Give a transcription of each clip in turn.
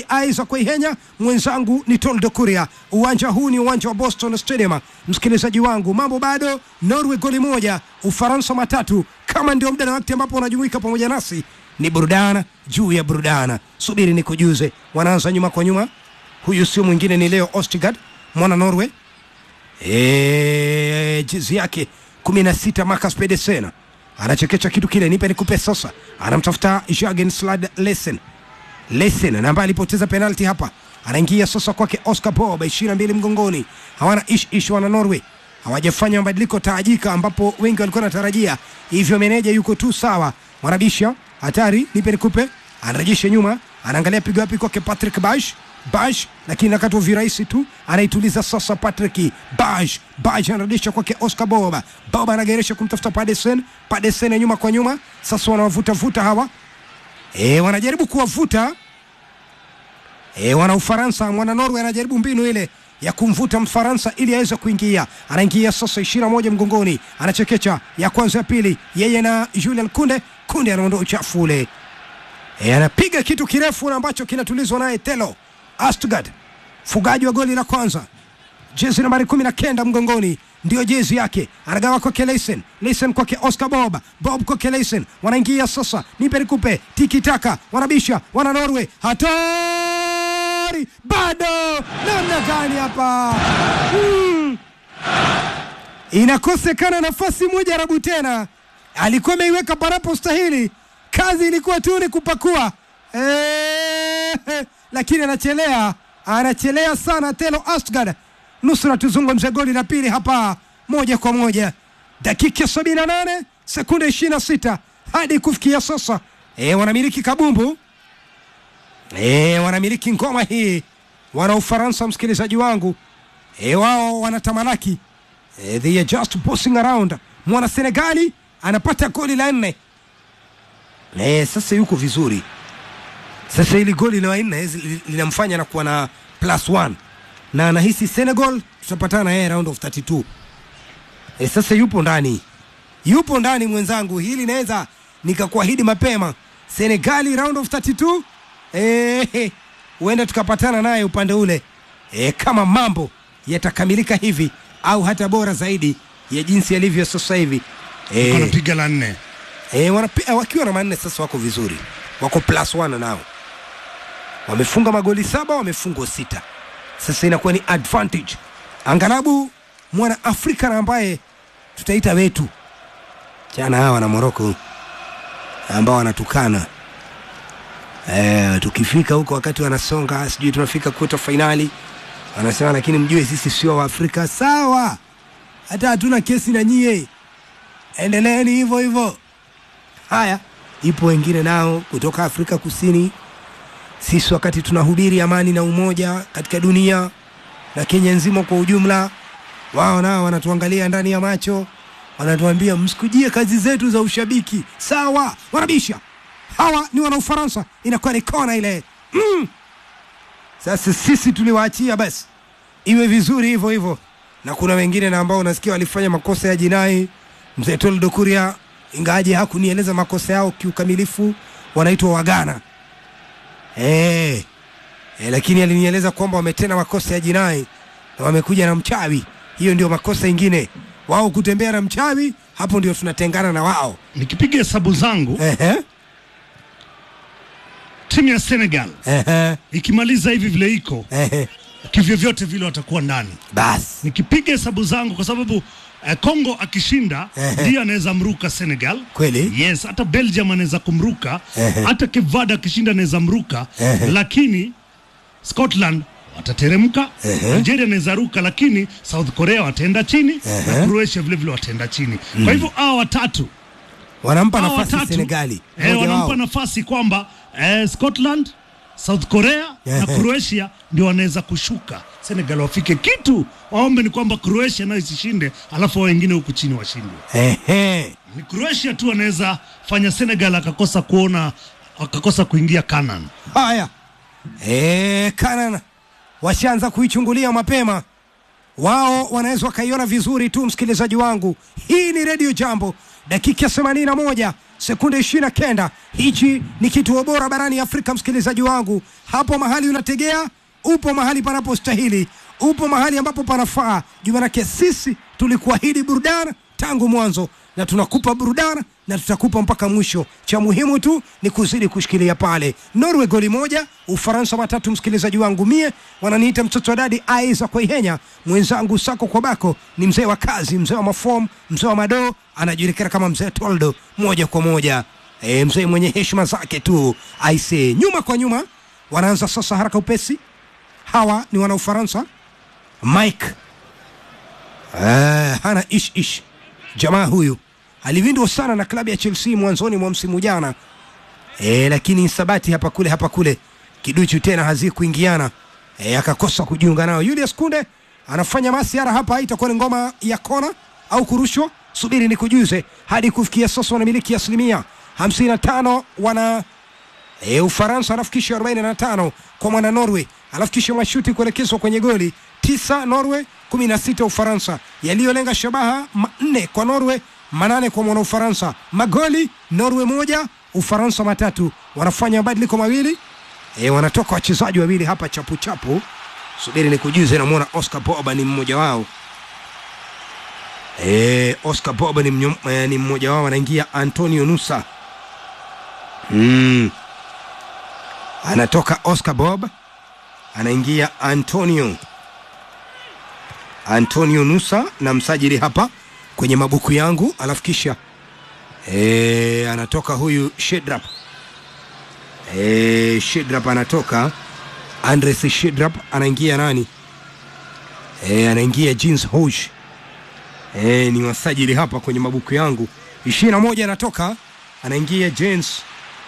Isaac Waihenya, mwenzangu ni Toldo Kuria. Uwanja huu ni uwanja wa Boston Stadium. Msikilizaji wangu, mambo bado, Norway goli moja, Ufaransa matatu. Kama ndio muda na wakati ambapo unajumuika pamoja nasi, ni burudana juu ya burudana. Subiri nikujuze, wanaanza nyuma kwa nyuma. Huyu sio mwingine ni Leo Ostigard, mwana Norway Eh, jezi yake kumi na sita Marcus Pedersen anachekecha kitu kile, nipe nikupe sasa. Anamtafuta Jürgen Slad Lesen Lesen na ambaye alipoteza penalti hapa, anaingia sasa kwake Oscar Bob, ishirini na mbili mgongoni. Hawana ish ish, wana Norway hawajafanya mabadiliko taajika, ambapo wengi walikuwa wanatarajia hivyo. Meneja yuko tu sawa, wanabisha hatari, nipe nikupe, anarejesha nyuma, anaangalia pigo wapi kwake Patrick Bash Bash, lakini nakatwa virahisi tu, anaituliza sasa Patrick Bash. Bash anarudisha kwake Oscar Boba. Boba anageresha kumtafuta Padesen. Padesen nyuma kwa nyuma, sasa wanawavuta vuta hawa e, wanajaribu kuwavuta e, wana Ufaransa, mwana Norway anajaribu mbinu ile ya kumvuta Mfaransa ili aweze kuingia. Anaingia sasa ishirini na moja mgongoni, anachekecha ya kwanza ya pili, yeye na Julian Kunde. Kunde anaondoa uchafu ule e, anapiga kitu kirefu na ambacho kinatulizwa naye Telo Astgard, fugaji wa goli la kwanza, jezi nambari kumi na kenda mgongoni, ndio jezi yake. Anagawa kwake Leisen, Leisen kwake Oscar Bob, Bob kwake Leisen. Wanaingia sasa, nipe nikupe, tiki taka, wanabisha, wana Norway, hatari bado, namna gani hapa hmm. Inakosekana nafasi moja, Rabu tena alikuwa ameiweka panapo stahili, kazi ilikuwa tu ni kupakua eee lakini anachelea anachelea sana Telo Astgard. Nusura tuzungumze goli la pili hapa moja kwa moja, dakika sabini na nane sekunde ishirini na sita hadi kufikia sasa. E, wanamiliki kabumbu e, wanamiliki ngoma hii wana Ufaransa, msikilizaji wangu e, wao wanatamalaki e, they are just bossing around. Mwana Senegali anapata goli la nne e, sasa yuko vizuri sasa hili goli la nne linamfanya na kuwa na plus one na anahisi Senegal tutapatana na yeye round of 32. E, sasa yupo ndani, yupo ndani mwenzangu, hili naweza nikakuahidi mapema, Senegali round of 32 eh, huenda tukapatana naye upande ule e, kama mambo yatakamilika hivi au hata bora zaidi ya jinsi yalivyo sasa hivi e, wanapiga la nne e, wanapi, wakiwa na manne sasa wako vizuri, wako plus one nao wamefunga magoli saba, wamefungwa sita. Sasa inakuwa ni advantage angalabu mwana Afrika na ambaye tutaita wetu chana hawa na Moroko ambao wanatukana e, tukifika huko wakati wanasonga sijui tunafika kuota fainali wanasema, lakini mjue sisi sio Waafrika. Sawa, hata hatuna kesi na nyie, endeleeni hivyo hivyo. Haya, ipo wengine nao kutoka Afrika Kusini sisi wakati tunahubiri amani na umoja katika dunia na Kenya nzima kwa ujumla, wao nao wanatuangalia ndani ya macho, wanatuambia msikujie kazi zetu za ushabiki. Sawa, wanabisha. Hawa ni wana Ufaransa, inakuwa ni kona ile mm. Sasa sisi tuliwaachia basi iwe vizuri hivyo hivyo, na kuna wengine na ambao unasikia walifanya makosa ya jinai. Mzee Toldo Kuria, ingawaje hakunieleza makosa yao kiukamilifu, wanaitwa Wagana. Hey, hey, lakini alinieleza kwamba wametenda makosa ya jinai na wamekuja na mchawi. Hiyo ndio makosa ingine, wao kutembea na mchawi, hapo ndio tunatengana na wao. Nikipiga hesabu zangu Ehe, timu ya Senegal ehe, ikimaliza hivi vile iko ehe, kivyovyote vile watakuwa ndani. basi Nikipiga hesabu zangu kwa sababu eh, Congo akishinda Ehe. ndiyo anaweza mruka Senegal. kweli Yes, hata Belgium anaweza kumruka, Ehe. hata Cape Verde akishinda anaweza mruka, Ehe. lakini Scotland watateremka, Ehe. Algeria anaweza ruka, lakini South Korea wataenda chini Ehe. na Croatia vile vile wataenda chini. Kwa hivyo hawa watatu wanampa hawa nafasi watatu Senegali, eh, mmoja wanampa wao. nafasi kwamba eh, Scotland, South Korea na Ehe. Croatia ndio wanaweza kushuka. Senegal wafike kitu, waombe ni kwamba Croatia nayo isishinde, alafu hao wengine huku chini washindwe. Ehe, Ni Croatia tu anaweza fanya Senegal akakosa kuona akakosa kuingia Canaan. haya eh, Canada washaanza kuichungulia mapema wao wanaweza wakaiona vizuri tu. Msikilizaji wangu, hii ni redio Jambo, dakika themanini na moja sekunde ishirini na kenda. Hichi ni kituo bora barani Afrika, msikilizaji wangu, hapo mahali unategea, upo mahali panapostahili, upo mahali ambapo panafaa. Juu manake sisi tulikuahidi burudani tangu mwanzo na tunakupa burudani na tutakupa mpaka mwisho. Cha muhimu tu ni kuzidi kushikilia pale. Norway goli moja, Ufaransa matatu. Msikilizaji wangu mie wananiita mtoto wa dadi Aiza Kwaihenya, mwenzangu Sako kwa Bako ni mzee wa kazi, mzee wa mafom, mzee wa madoo, anajulikana kama mzee Toldo moja kwa moja. E, mzee mwenye heshima zake tu aise. Nyuma kwa nyuma wanaanza sasa haraka upesi. Hawa ni wana Ufaransa. Mike Eh, hana ish ish jamaa huyu alivindwa sana na klabu ya Chelsea mwanzoni mwa msimu jana e, lakini sabati hapa kule hapa kule kiduchu tena hazikuingiana e, akakosa kujiunga nao. Julius Kunde anafanya masiara hapa, itakuwa ni ngoma ya kona au kurushwa, subiri ni kujuze. Hadi kufikia sasa wanamiliki asilimia 55 wana e, Ufaransa anafikisha 45 kwa mwana Norway, anafikisha mashuti kuelekezwa kwenye goli tisa Norway, 16 Ufaransa, yaliyolenga shabaha manne kwa Norway, manane kwa mwana Ufaransa. Magoli Norway moja, Ufaransa matatu. Wanafanya mabadiliko mawili e, wanatoka wachezaji wawili hapa chapu chapu, subiri ni kujuze. Namwona Oscar Boba ni mmoja wao e, Oscar Boba ni, mnyo, e, ni mmoja wao, anaingia Antonio Nusa mm. Anatoka Oscar Bob anaingia Antonio Antonio Nusa na msajili hapa kwenye mabuku yangu, alafu kisha e, anatoka huyu Shedrap e, Shedrap anatoka Andres Shedrap anaingia nani e, anaingia Jeans Hosh e, ni wasajili hapa kwenye mabuku yangu. ishirini na moja anatoka anaingia James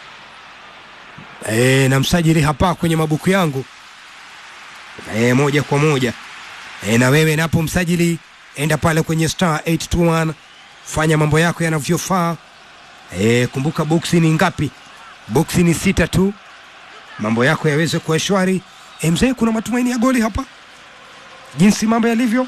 e, na msajili hapa kwenye mabuku yangu e, moja kwa moja e, na wewe napo msajili, enda pale kwenye star 821 fanya mambo yako yanavyofaa. E, kumbuka boksi ni ngapi? Boksi ni sita tu, mambo yako yaweze kuwa shwari. E, mzee, kuna matumaini ya goli hapa jinsi mambo yalivyo.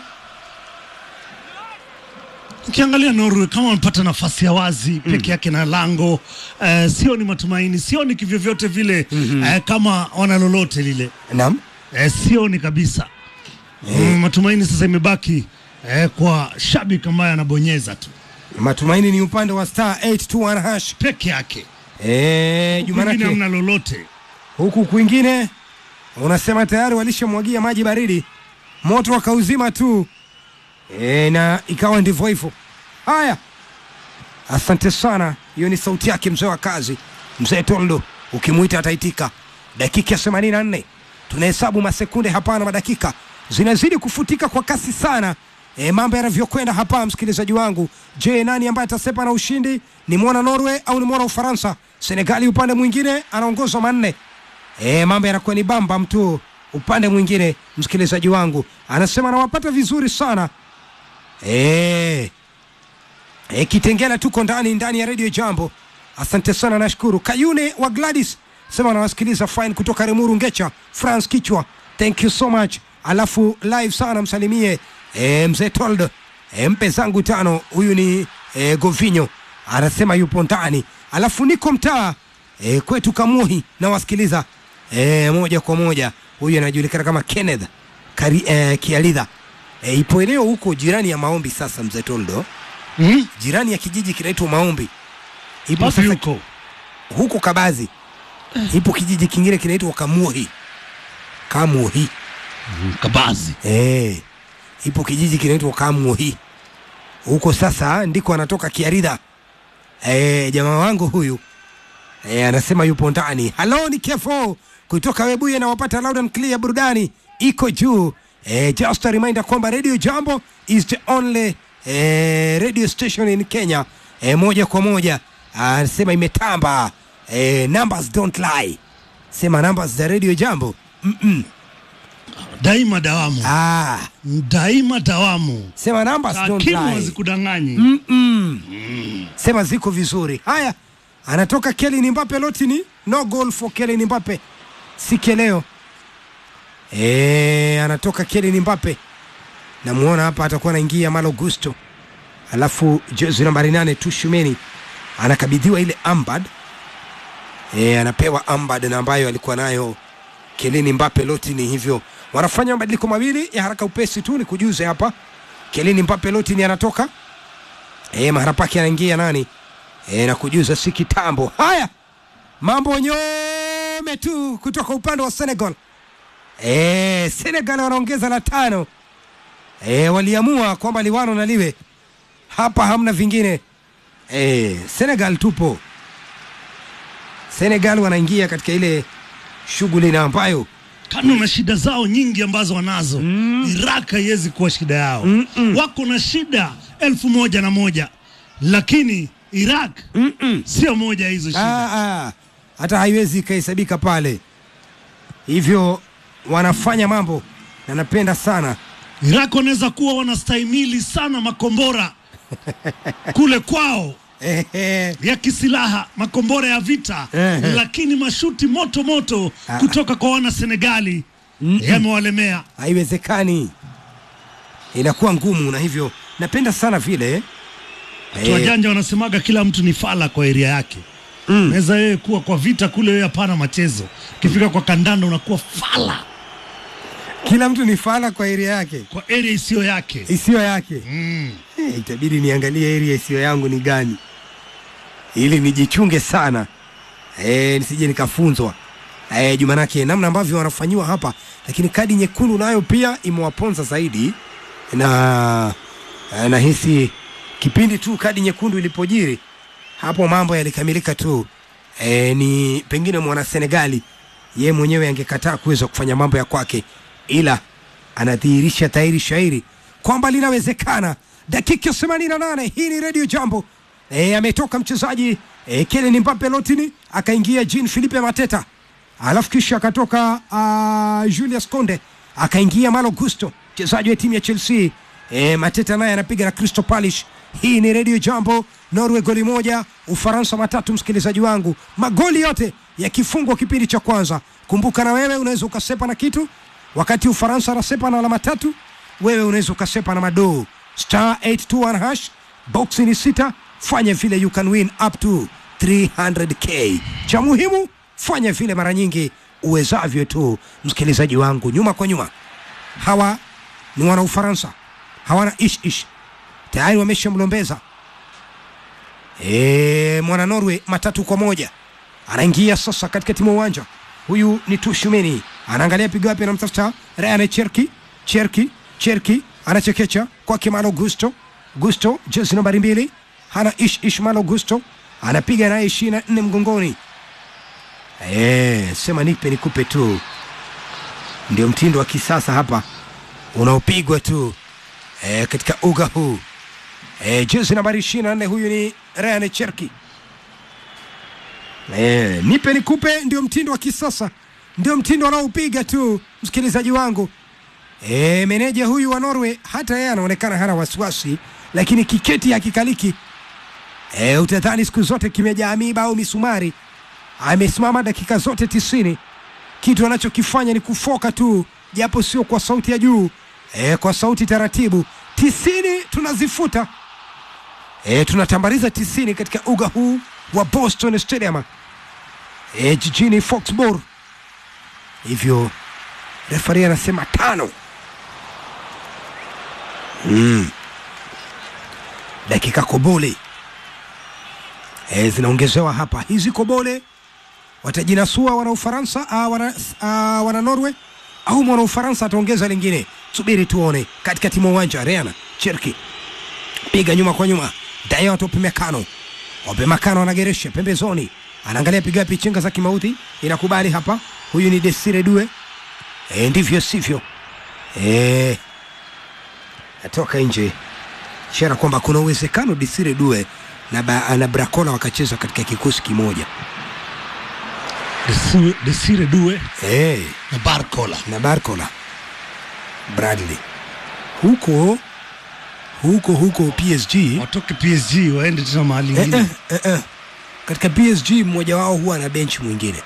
Ukiangalia Norway kama wamepata nafasi ya wazi peke yake na lango eh, sio ni matumaini, sio ni kivyovyote vile eh, kama wana lolote lile Naam, eh, sio ni kabisa mm, matumaini sasa imebaki eh, kwa shabiki ambaye anabonyeza tu matumaini ni upande wa star 821 hash. peke yake, E, kwingine Jumanake hamna lolote. huku kwingine unasema tayari walishamwagia maji baridi, moto wakauzima tu e, na ikawa ndivyo hivyo. Haya, asante sana. Hiyo ni sauti yake mzee wa kazi, mzee Toldo, ukimwita ataitika. Dakika ya 84 tunahesabu masekunde hapa na madakika zinazidi kufutika kwa kasi sana. E, mambo yanavyokwenda hapa, msikilizaji wangu. Je, nani ambaye atasepa na ushindi? Ni mwana Norway au ni mwana Ufaransa? Senegali upande mwingine anaongozwa manne. E, mambo yanakuwa ni bamba mtu upande mwingine, msikilizaji wangu anasema anawapata vizuri sana e, e, Kitengela tuko ndani ndani ya redio Jambo. Asante sana, nashukuru. Kayune wa Gladys sema anawasikiliza fine kutoka Remuru Ngecha, France Kichwa, thank you so much. Alafu live sana msalimie e, mzee Told e, mpe zangu tano. Huyu ni e, Govinyo anasema yupo ndani, alafu niko mtaa e, kwetu Kamuhi nawasikiliza e, moja kwa moja. Huyu anajulikana kama Kenneth Kari, e, Kialidha e, ipo eneo huko jirani ya Maombi. Sasa mzee Toldo, Mm? jirani ya kijiji kinaitwa Maombi, ipo Wapi sasa huko? huko Kabazi, ipo kijiji kingine kinaitwa Kamuhi. Kamuhi Mm, Kabazi. eh, ipo kijiji kinaitwa Kamuhi huko. Sasa ndiko anatoka Kiaridha eh, jamaa wangu huyu eh, anasema yupo ndani. Halo, ni Kefo kutoka Webuye na wapata loud and clear, burudani iko juu. Eh, just a reminder kwamba Radio Jambo is the only eh, radio station in Kenya eh, moja kwa moja anasema imetamba eh, numbers don't lie, sema numbers za Radio Jambo mm -mm. Daima dawamu. Ah, Daima dawamu. sema numbers don't Takwimu lie. hazikudanganyi. Mm-mm. Sema ziko vizuri. Haya, anatoka Kylian Mbappe. Lotini no goal for Kylian Mbappe siku leo. Eh, anatoka Kylian Mbappe, namuona hapa atakuwa anaingia Malo Gusto, alafu jezi nambari nane Tushumeni anakabidhiwa ile ambad e, anapewa ambad na ambayo alikuwa nayo Kelini Mbappe Lotini. Hivyo wanafanya mabadiliko mawili ya haraka upesi tu, ni kujuze hapa. Kelini Mbappe Lotini anatoka e, mahara pake anaingia nani e, na kujuza si kitambo. Haya, mambo nyome tu kutoka upande wa Senegal. E, Senegal wanaongeza la tano. E, waliamua kwamba liwano na liwe hapa, hamna vingine. E, Senegal tupo. Senegal wanaingia katika ile shughuli na ambayo kando na shida zao nyingi ambazo wanazo mm. Iraq haiwezi kuwa shida yao mm -mm. Wako na shida elfu moja na moja lakini Iraq mm -mm. sio moja ya hizo shida. Ah, ah, hata haiwezi ikahesabika pale. Hivyo wanafanya mambo na napenda sana Iraq wanaweza kuwa wanastahimili sana makombora kule kwao Ehe. ya kisilaha, makombora ya vita Ehe. lakini mashuti moto moto Ah. kutoka kwa wana Senegali yamewalemea. haiwezekani, inakuwa ngumu, na hivyo napenda sana vile Watu wajanja wanasemaga kila mtu ni fala kwa eria yake. Mm. Naweza wewe kuwa kwa vita kule, wewe hapana machezo. Ukifika kwa kandanda unakuwa fala kila mtu ni fala kwa area yake kwa area isiyo yake. isiyo yake. Mm. Eh, itabidi niangalie area isiyo yangu ni gani, ili nijichunge sana eh, nisije nikafunzwa eh, jumanake namna ambavyo wanafanyiwa hapa, lakini kadi nyekundu nayo pia imewaponza zaidi, na eh, nahisi kipindi tu kadi nyekundu ilipojiri hapo mambo yalikamilika tu. E, ni pengine mwana Senegali ye mwenyewe angekataa kuweza kufanya mambo ya kwake, ila anadhihirisha dhahiri shairi kwamba linawezekana. Dakika 88 hii ni Radio Jambo. E, ametoka mchezaji e, Kylian Mbappe Lotini akaingia Jean Philippe Mateta, alafu kisha akatoka uh, Julius Konde akaingia Malo Gusto mchezaji wa timu ya Chelsea. E, Mateta naye anapiga na Crystal Palace. Hii ni Radio Jambo. Norway goli moja, Ufaransa matatu. Msikilizaji wangu, magoli yote yakifungwa kipindi cha kwanza. Kumbuka na wewe unaweza ukasepa na kitu, wakati Ufaransa anasepa na alama tatu, wewe unaweza ukasepa na madoo star 821 hash boxi ni sita. Fanya vile, you can win up to 300k. Cha muhimu fanya vile mara nyingi uwezavyo tu, msikilizaji wangu. Nyuma kwa nyuma, hawa ni wana Ufaransa, hawana ish ish, tayari wameshamlombeza e, mwana Norway matatu kwa moja anaingia sasa katikati mwa uwanja. Huyu ni Tushumeni, anaangalia pigo wapi, anamtafuta Ryan Cherki. Cherki Cherki anachekecha kwake Malo Gusto. Gusto jezi nambari mbili, hana ish ish. Malo Gusto anapiga naye ishirini na nne mgongoni. E, sema nipe nikupe tu, ndio mtindo wa kisasa hapa unaopigwa tu e, katika uga huu e, jezi nambari ishirini na nne huyu ni Ryan Cherki. E, nipe nikupe ndio mtindo wa kisasa, ndio mtindo anaopiga tu, msikilizaji wangu. E, meneja huyu wa Norway hata yeye anaonekana hana wasiwasi, lakini kiketi hakikaliki. E, utadhani siku zote kimejaa miba au misumari. Amesimama dakika zote tisini, kitu anachokifanya ni kufoka tu, japo sio kwa sauti ya juu e, kwa sauti taratibu. Tisini tunazifuta e, tunatambariza tisini katika uga huu wa Boston Stadium e, jijini Foxborough. Hivyo refari anasema tano. Mm. Dakika kobole e, zinaongezewa hapa. Hizi kobole watajinasua wana Ufaransa ah, wana, ah, wana Norway au mwana Ufaransa ataongeza lingine. Subiri tuone. Katikati mwa uwanja Reana Cherki piga nyuma kwa nyuma, Dayot Opemekano Opemekano anageresha pembezoni, anaangalia piga wapi, chenga za kimauti inakubali hapa. Huyu ni Desire Due e, ndivyo sivyo e, atoka nje, ishara kwamba kuna uwezekano Desire Due na, ba, na Brakola wakacheza katika kikosi kimoja Desire- Desire Due e, na Barcola. na Barcola Bradley huko huko huko PSG Watoke PSG waende tena mahali eh, ingine. eh, eh, eh. katika PSG mmoja wao huwa na benchi mwingine.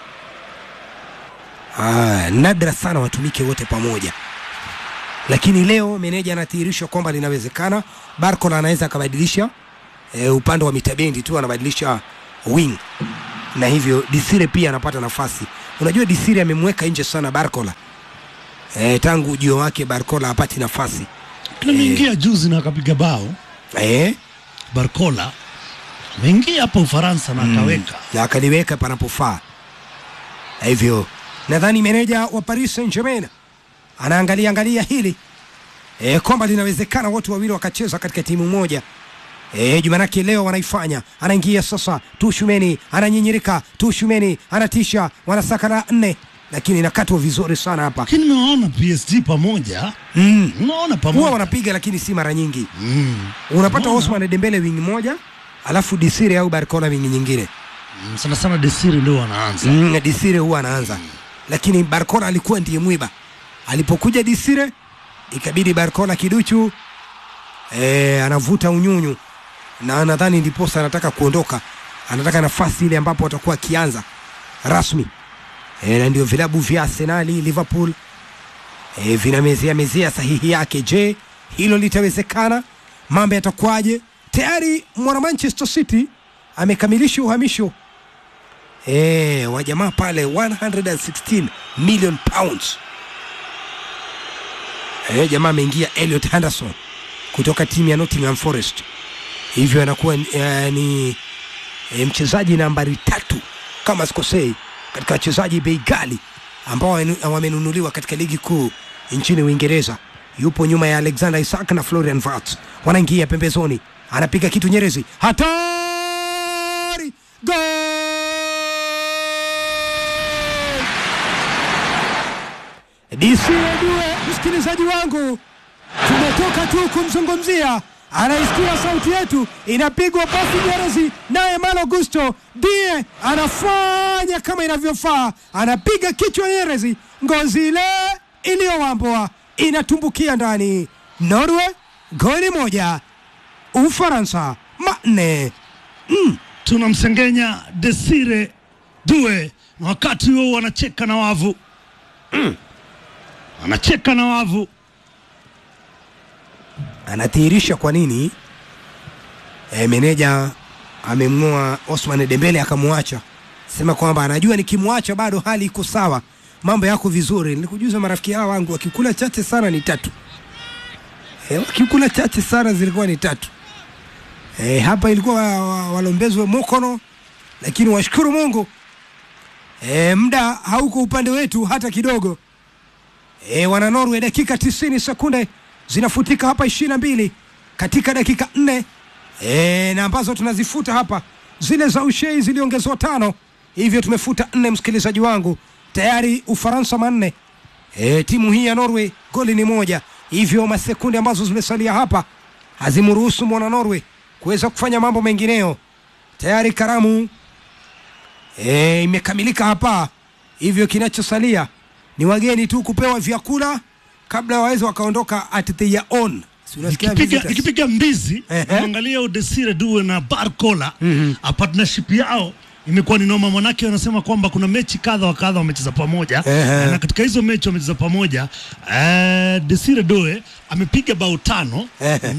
Ah, nadra sana watumike wote pamoja, lakini leo meneja anathihirisha kwamba linawezekana. Barcola anaweza akabadilisha e, upande wa mitabendi tu anabadilisha wing na hivyo Disire pia anapata nafasi. Unajua Disire amemweka nje sana Barcola e, tangu ujio wake Barcola hapati nafasi Ameingia juzi na akapiga bao e, Barcola, ameingia hapa Ufaransa na akaweka na akaliweka panapofaa. Na hivyo nadhani meneja wa Paris Saint-Germain anaangalia angalia hili e, kwamba linawezekana wote wawili wakacheza katika timu moja. E, Jumanake leo wanaifanya. Anaingia sasa, Tushumeni ananyinyirika, Tushumeni anatisha, wanasaka la nne, lakini inakatwa vizuri sana hapa. lakini nimewaona PSG pamoja, Mm. nimewaona Huwa pamoja wanapiga lakini si mara nyingi. mm. Unapata Unaona? Osman Dembele wing moja, alafu Disire au Barcola wing nyingine. Mm, sana sana Desire ndio wanaanza Mm, Disire huwa anaanza, lakini Barcola alikuwa ndiye mwiba. Alipokuja Disire ikabidi Barcola kiduchu e, anavuta unyunyu na nadhani ndiposa anataka kuondoka, anataka nafasi ile ambapo atakuwa akianza rasmi e, na ndio vilabu vya Arsenali, Liverpool e, vinamezea mezea sahihi yake. Je, hilo litawezekana? Mambo yatakuwaje? Tayari mwana Manchester City amekamilisha uhamisho e, wa jamaa pale 116 million pounds. E, jamaa ameingia Elliot Henderson kutoka timu ya Nottingham Forest, hivyo anakuwa e, ni e, mchezaji nambari tatu kama sikosei katika wachezaji bei ghali ambao wamenu- wamenunuliwa katika ligi kuu nchini Uingereza. Yupo nyuma ya Alexander Isak na Florian Wirtz, wanaingia pembezoni, anapiga kitu Nyerezi, hatari, gol! DC Edue, msikilizaji wangu, tumetoka tu kumzungumzia, anaisikia sauti yetu, inapigwa pasi Nyerezi, naye Malo Gusto ndiye anafanya kama inavyofaa, anapiga kichwa Nyerezi, ngozi ile iliyowambwa inatumbukia ndani. Norway goli moja, Ufaransa manne. tunamsengenya Desire Due na wakati huo wanacheka na wavu anacheka na wavu anadhihirisha kwa nini e, meneja amemng'oa Osman Dembele akamwacha, sema kwamba anajua nikimwacha bado hali iko sawa, mambo yako vizuri. Nilikujuza marafiki hao wangu wakikula chache sana ni tatu e, wakikula chache sana zilikuwa ni tatu e, hapa ilikuwa wa- wa- walombezwe mokono, lakini washukuru Mungu e, muda hauko upande wetu hata kidogo. E, wana Norway dakika 90 sekunde zinafutika hapa 22 katika dakika nne e, na ambazo tunazifuta hapa zile za ushei ziliongezwa tano, hivyo tumefuta nne, msikilizaji wangu, tayari Ufaransa manne e, timu hii ya Norway goli ni moja, hivyo masekunde ambazo zimesalia hapa hazimruhusu mwana Norway kuweza kufanya mambo mengineyo. Tayari karamu e, imekamilika hapa, hivyo kinachosalia ni wageni tu kupewa vyakula kabla waweze wakaondoka at their own. Si unasikia ikipiga, visitors? ikipiga mbizi Ehe. angalia Desire Due na Barcola a partnership yao imekuwa ni noma, manake wanasema kwamba kuna mechi kadha wa kadha wamecheza pamoja Ehe. na katika hizo mechi wamecheza pamoja eh, Desire Due amepiga bao tano Ehe,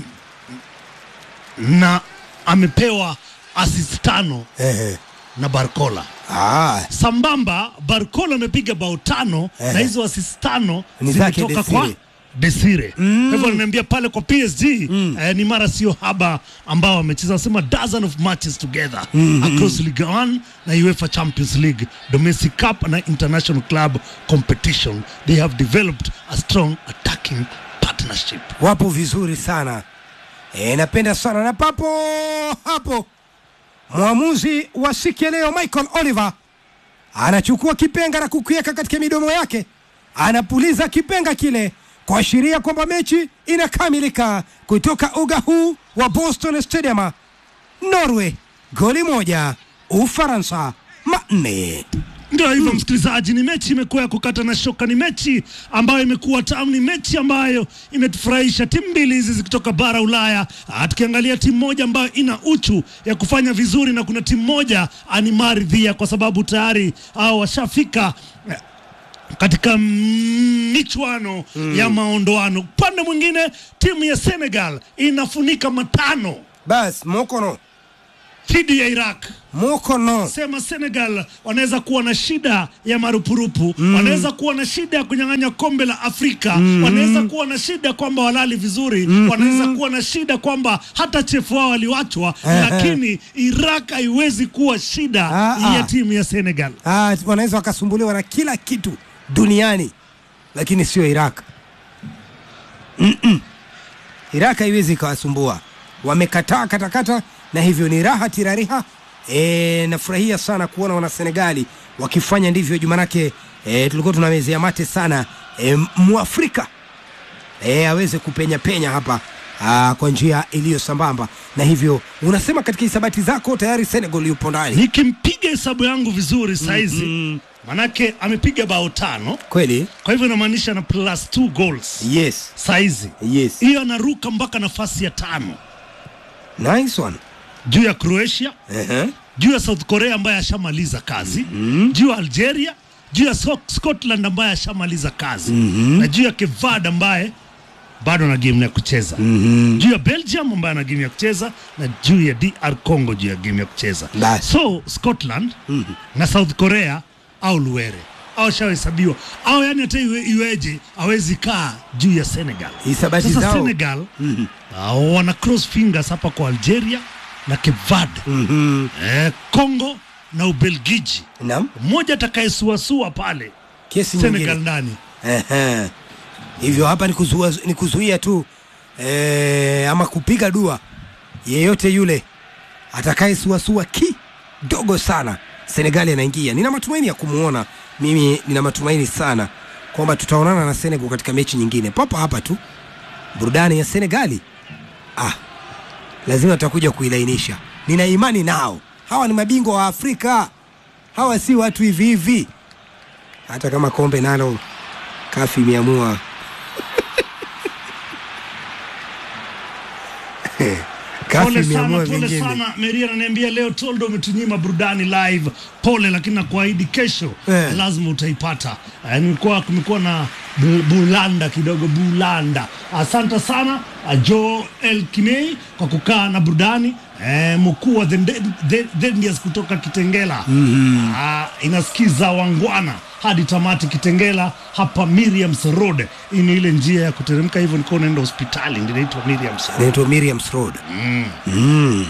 na amepewa assist tano ehe. na Barcola. Ah, Sambamba Barcola amepiga bao tano Ehe. na hizo assist tano Ni zake zimetoka Desire. kwa Desire. Kwa hivyo nimeambia pale kwa PSG eh, ni mara sio haba ambao wamecheza, wanasema dozen of matches together across Ligue 1 na UEFA Champions League, domestic cup na international club competition. They have developed a strong attacking partnership. wapo vizuri sana e, napenda sana na papo hapo mwamuzi wa siku ya leo Michael Oliver anachukua kipenga na kukiweka katika midomo yake, anapuliza kipenga kile kuashiria kwamba mechi inakamilika kutoka uga huu wa Boston Stadium. Norway goli moja, Ufaransa manne. Ndio hivyo msikilizaji, ni mechi imekuwa ya kukata na shoka, ni mechi ambayo imekuwa tamu, ni mechi ambayo imetufurahisha. Timu mbili hizi zikitoka bara Ulaya, ah, tukiangalia timu moja ambayo ina uchu ya kufanya vizuri na kuna timu moja ani maridhia, kwa sababu tayari hao washafika eh, katika mm, michuano ya maondoano. Upande mwingine timu ya Senegal inafunika matano Bas Mokono dhidi ya Iraq. Mokono. Sema Senegal wanaweza kuwa na shida ya marupurupu mm. wanaweza kuwa na shida ya kunyang'anya kombe la Afrika mm. wanaweza kuwa na shida kwamba walali vizuri mm. wanaweza kuwa na shida kwamba hata chefu wao waliwachwa, lakini Iraq haiwezi kuwa shida Ah, ah. ya timu ya Senegal. Ah, wanaweza wakasumbuliwa na kila kitu duniani lakini sio Iraq. Mm-mm. Iraq haiwezi ikawasumbua, wamekataa katakata, na hivyo ni raha tirariha. E, nafurahia sana kuona wana Senegali wakifanya ndivyo juu, manake e, tulikuwa tunamezea mate sana e, Mwafrika e, aweze kupenya penya hapa aa, kwa njia iliyo sambamba, na hivyo unasema katika hisabati zako tayari Senegal yupo ndani Nikimpiga hesabu yangu vizuri saizi manake amepiga bao tano, kweli. kwa hivyo inamaanisha na plus two goals Yes, saizi yes, hiyo, anaruka mpaka nafasi ya tano nice one. juu ya Croatia Ehe. juu ya South Korea ambaye ashamaliza kazi juu ya Algeria juu ya So- Scotland ambaye ashamaliza kazi na juu ya Kevad ambaye bado ana game ya kucheza juu ya Belgium ambaye ana game ya kucheza na juu ya DR Congo juu ya game ya kucheza Basi. so Scotland na South Korea au Luere au shahesabiwa au yani hata iwe, iweje awezi kaa juu ya Senegal. Hisabati Sasa zao. Senegal uh, wana cross fingers hapa kwa Algeria na Kevad Mhm. eh, Congo na Ubelgiji, Naam, mmoja atakayesuasua pale kesi Senegal nyingine. ndani. Ehe. Hivyo hapa ni kuzuia, ni kuzuia tu eh, ama kupiga dua yeyote yule atakayesuasua kidogo sana, Senegali anaingia. Nina matumaini ya kumuona, mimi nina matumaini sana kwamba tutaonana na Senegal katika mechi nyingine papa hapa tu. Burudani ya Senegali ah, lazima tutakuja kuilainisha. Nina imani nao, hawa ni mabingwa wa Afrika, hawa si watu hivi hivi, hata kama kombe nalo kafi imeamua kafi Pole sana, imeamua pole vingine. sana. Meria ananiambia leo Toldo umetunyima burudani live. Pole, lakini nakuahidi kesho Eh. lazima utaipata. Eh, Nilikuwa kumekuwa na bu- bulanda kidogo, bulanda. Asante sana uh, Joel Kimei kwa kukaa na burudani eh, mkuu wa The Nde- The- The Ndias kutoka Kitengela Ah, inasikiza wangwana hadi tamati Kitengela hapa Miriam's Road. Hii ni ile njia ya kuteremka hivyo, nilikuwa unaenda hospitali, ndio inaitwa Miriam's Road. Inaitwa Miriam's Road. Mm.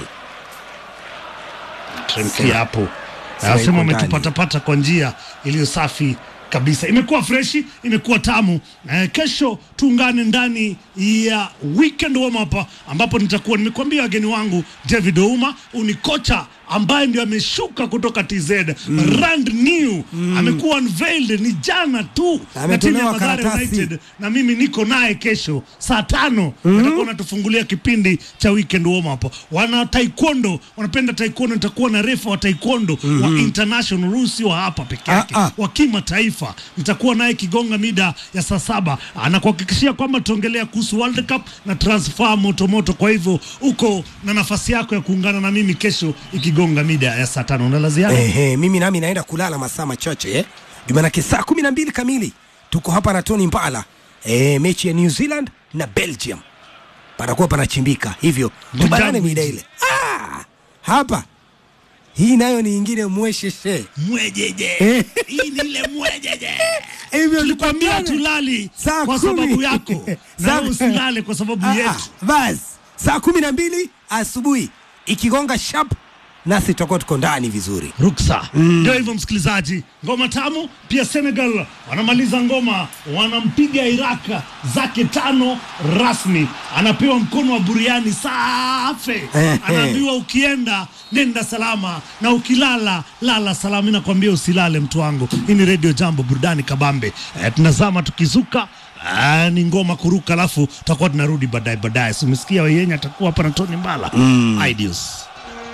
Tremkia hapo Sema anasema iko ndani. umetupatapata kwa njia iliyo safi kabisa, imekuwa freshi, imekuwa tamu. Eh, kesho tuungane ndani ya weekend warm up ambapo nitakuwa nimekuambia wageni wangu David Ouma, huyu ni kocha ambaye ndio ameshuka kutoka TZ brand new, amekuwa unveiled ni jana tu na timu ya Ametolewa Mathare karatasi. United na mimi niko naye kesho saa tano nitakuwa natufungulia kipindi cha weekend warm up. Wana taekwondo wanapenda taekwondo, nitakuwa na refa wa taekwondo wa international, huyu si wa hapa peke yake, Ah, ah. wa kimataifa. Nitakuwa naye Kigonga mida ya saa saba, anakuhakikishia kwamba tutaongelea kuhusu World Cup na transfer motomoto. Kwa hivyo uko na nafasi yako ya kuungana na mimi kesho ikigonga mida ya saa tano. Una la ziada? Ehe, mimi nami naenda kulala masaa machache eh? Jumanake saa kumi na mbili kamili tuko hapa na Tony Mbala eh, mechi ya New Zealand na Belgium panakuwa panachimbika, hivyo tubanane Mjambo mida hizi. ile ah, hapa hii nayo ni ingine mwesheshe Mwejeje, Eh. hii ni ile mwejeje. hivyo tulikwambia tupatane. tulali Saa kwa kumi. sababu yako na Saa- wewe usilale kwa sababu Ah, yetu. ah, basi saa kumi na mbili asubuhi ikigonga sharp, nasi tutakuwa tuko ndani vizuri. Ruksa ndio hivyo, msikilizaji. Ngoma tamu pia. Senegal wanamaliza ngoma, wanampiga Iraq zake tano rasmi, anapewa mkono wa buriani safi, Ehe. anaambiwa ukienda nenda salama na ukilala lala salama. Mimi nakwambia usilale, mtu wangu. Hii ni Radio Jambo, burudani kabambe. Eh, tunazama tukizuka Ah, ni ngoma kuruka, alafu tutakuwa tunarudi baadaye baadaye. Si umesikia Wayenya atakuwa hapa na Tony Mbala mm. Ideals.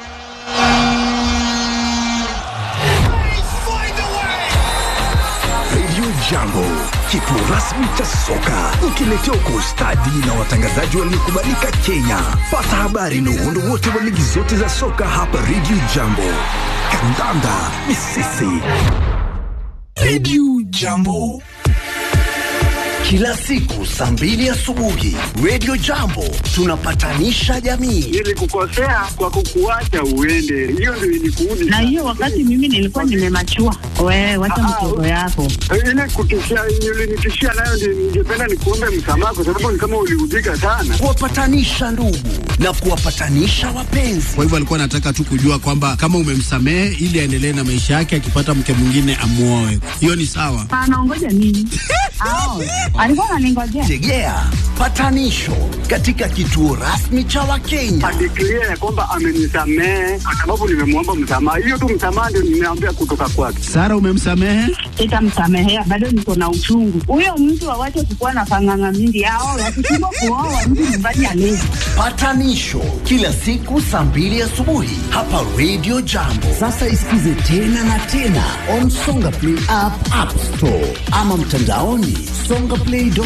Radio Jambo, kituo rasmi cha soka, ukiletea kwa ustadi na watangazaji waliokubalika Kenya. Pata habari na uhondo wote wa ligi zote za soka hapa Radio Jambo. Kandanda ni sisi. Radio Jambo. kila siku saa mbili asubuhi Radio Jambo tunapatanisha jamii. Nilikukosea kwa kukuacha uende, hiyo ndio ilikuudi. na hiyo wakati mimi nilikuwa nimemachua. Wewe wacha mtoto yako. ile kutishia ulinitishia nayo, ndio ningependa nikuombe msamaha, kwa sababu ni kama uliudhika sana. Kuwapatanisha ndugu na kuwapatanisha wapenzi. Kwa hivyo alikuwa anataka tu kujua kwamba kama umemsamehe ili aendelee na maisha yake, akipata mke mwingine amuoe. Hiyo ni sawa. Anaongoja nini? Ao, alikuwa ananingojea. Tegea patanisho katika kituo rasmi cha Wakenya. Adeklia ya kwamba amenisamehe kwa sababu nimemwomba msamaha. Hiyo tu msamaha ndio nimeambia kutoka kwake. Sara, umemsamehe? Sitamsamehea, bado niko na uchungu. Huyo mtu awache kukuwa na panganga mingi. Ao, wakishindwa kuoa mtu nyumbani alezi. Patanisho kila siku saa mbili asubuhi hapa Radio Jambo. Sasa isikize tena na tena on Songa Play app, App Store ama mtandaoni songaplay